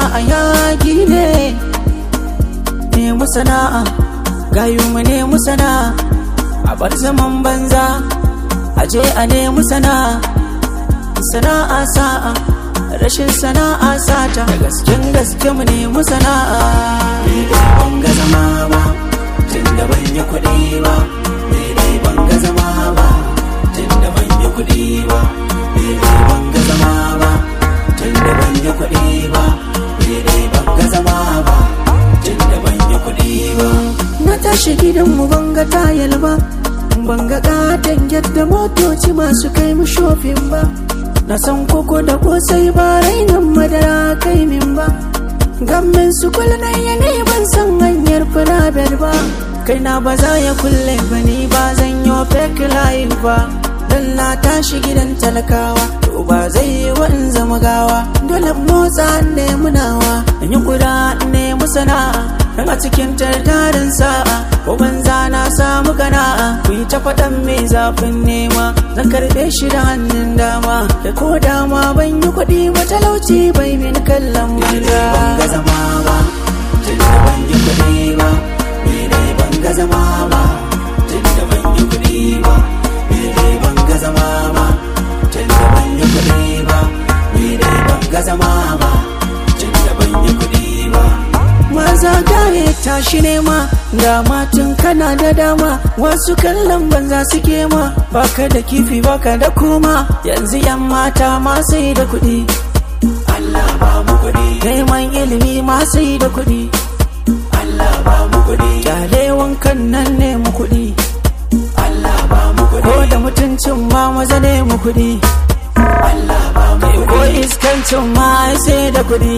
a yaki ne nemi sana'a gayu mu nemi sana'a a bar zaman banza a je a nemi sana'a sana'a sa'a rashin sana'a sata da gasken gaske mu nemi sana'a ni dai ban ga zama ba tunda ban yi kuɗi ba ni dai ban ga zama ba tunda ban yi kuɗi ba ni dai ban ga zama ba tunda ban yi kuɗi ba ni dai ban ga zama ba tunda ban yi kuɗi ba na tashi gidanmu ban ga tayal ba ban ga katon yadda motoci masu kai mu shofin ba na san koko da kosai ba rainan madara kai min ba gammin su na ne ban san hanyar firabel ba kai na ba za ya kulle ba ni ba zan yi fake life ba dan na tashi gidan talakawa to ba zai yi wa in zama gawa dole motsa ne munawa in yi kuda ne musana'a dan a cikin tartarin sa'a ko banza na samu kana'a ku yi ta faɗan mai zafin nema zan karɓe shi da hannun dama da ko dama ban yi kuɗi matalauci bai min kallon ni dai ban ga banza zama ba tunda ban yi kuɗi ba ni dai ban ga zama ba tunda ban yi kuɗi ba ni dai ban ga zama ba tunda ban yi kuɗi ba ni dai ban ga zama ba tunda ban yi kuɗi ba maza gare tashi nema ga matan kana da dama wasu kallon banza suke ma baka da kifi baka da koma yanzu yan mata ma sai da kuɗi Allah ba mu kuɗi neman ilimi ma sai da kuɗi Allah ba mu kuɗi kyale wankan nan ne mu kuɗi Allah ba mu ko kuɗi da mutuncin ma maza ne mu kuɗi Allah ba mu kai ko kuɗi iskancin ma ai sai da kuɗi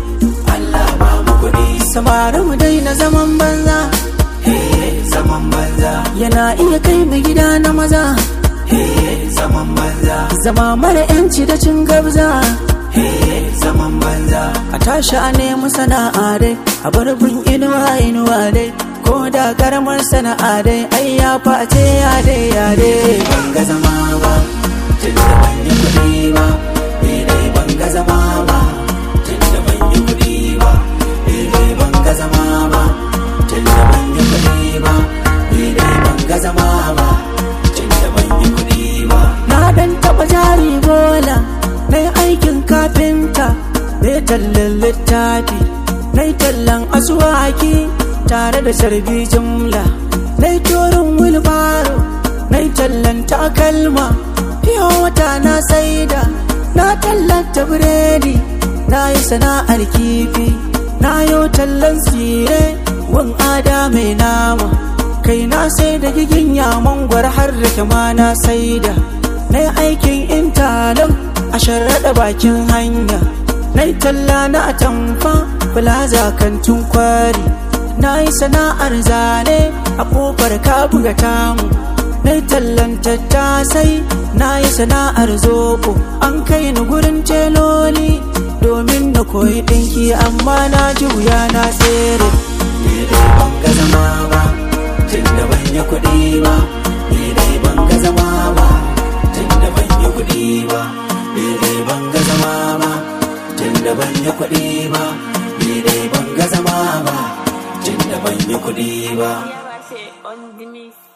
Allah ba mu kuɗi samari mu daina zaman banza Hey, zaman banza yana iya kai mu gida na maza Hey, zaman banza zama mara yanci da cin gabza Hey, zaman banza a tashi a nemi sana'a dai a bar bin inuwa inuwa dai ko da karamar sana'a dai ai ya face ya dai ya dai ban ga zama ba tunda ban yi kuɗi ba ni dai ban ga zama ba tunda ban yi kuɗi ba ni dai ban ga zama ba tunda ban yi kuɗi ba ni dai ban ga zama ba tunda ban yi kuɗi ba na dan taba jari bola na aikin kafinta na tallan littafi na tallan asuwaki tare da sarbi jumla na torin wilbaro na tallan takalma fiye wata na saida na tallata biredi na yi sana'ar kifi na yi tallan tsire wan ada mai nama kai na sai da gigin mangwar har da ma na saida na yi aikin intanet a sharaɗa bakin hanya na yi talla na atamfa plaza kantin kwari na yi sana'ar zane a ƙofar buga tamu na yi tallan tattasai na yi sana'ar zoɓo an kai ni gurin teloli domin na koyi ɗinki amma na ji wuya na tsere ni dai ban ga zama ba tunda ban yi kuɗi ba ni dai ban ga zama ba tunda ban yi kuɗi ba ni dai ban ga zama ba tunda ban yi kuɗi ba ni dai ban ga zama ba tunda ban yi kuɗi ba on the mix.